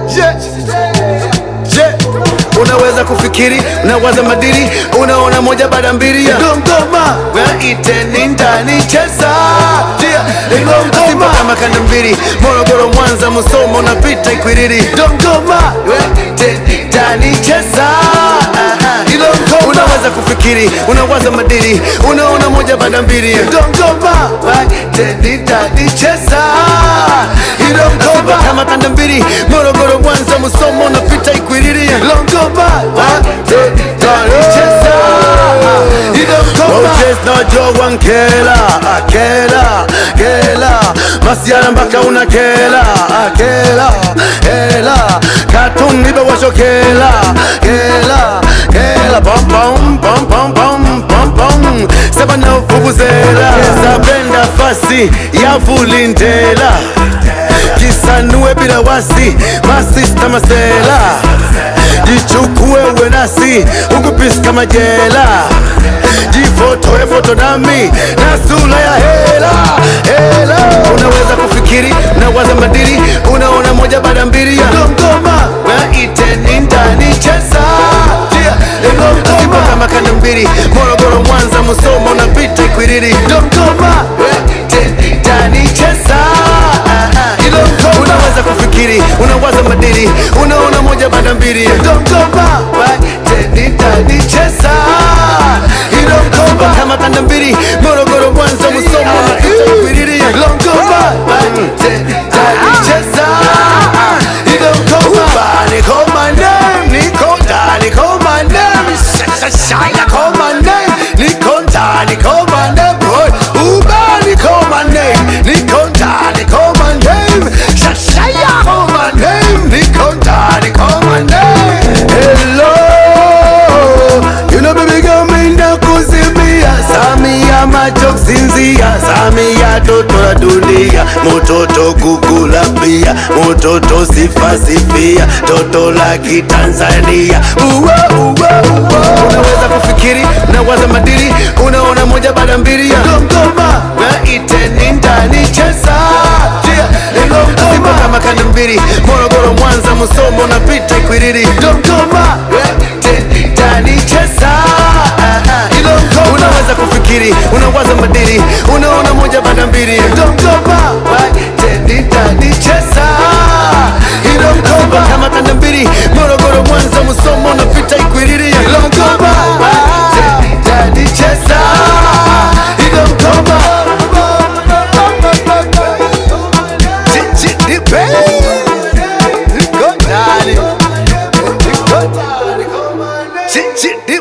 je, je, unaweza kufikiri, unawaza madiri, unaona moja baada mbili ya Dodoma, iteni ndani cheza Simba kama kanda mbili, Morogoro, Mwanza, Musoma, unapita Ikwiriri, Dodoma, iteni ndani cheza unaweza kufikiri, unawaza madiri, unaona moja baada mbili ya Dodoma, iteni ndani cheza Simba kama kanda mbili, Morogoro, Mwanza, Musoma, unapita Ikwiriri, Dodoma, iteni ndani cheza Moses na Joe Nkela akela kela masiara mpaka unakela akela hela katuni bewashokela kela kela pom pom pom pom pom pom pom sabana vuvuzela zabenda fasi ya vulindela kisanue bila wasi masista masela jichukue uwe nasi ukupisi kama jela jifotoe foto nami na sura ya hela hela unaweza kufikiri unawaza madiri unaona moja baada mbili ya Dodoma iteni ndani cheza Simba kama kanda mbili Morogoro Mwanza Musoma unapita Ikwiriri Dodoma iteni ndani cheza unaweza kufikiri unawaza madiri unaona moja baada mbili ya Dodoma iteni ndani cheza Dodoma kama kanda mbili Morogoro Mwanza Musoma unapita Ikwiriri Dodoma iteni ndani cheza Dodoma niko my name niko ndani call my name shine call my name niko ndani call my name boy Uba call my name niko ndani call my name shine call my name niko ndani call my name hello you know baby girl minda kuzimia Samia macho kusinzia Samia toto la dunia mototo kukula pia mototo sifa sifia toto la kitanzania uwa, uwa, uwa. unaweza kufikiri unawaza madiri unaona moja baada mbili ya Dodoma iteni ndani cheza Simba kama kanda mbili Morogoro Mwanza Musoma unapita Ikwiriri Dodoma iteni ndani cheza unaweza kufikiri unawaza madiri unaona moja baada mbili ya Dodoma iteni ndani cheza Simba kama kanda mbili Morogoro Mwanza Musoma unapita Ikwiriri Dodoma iteni ndani cheza Dodoma Chichi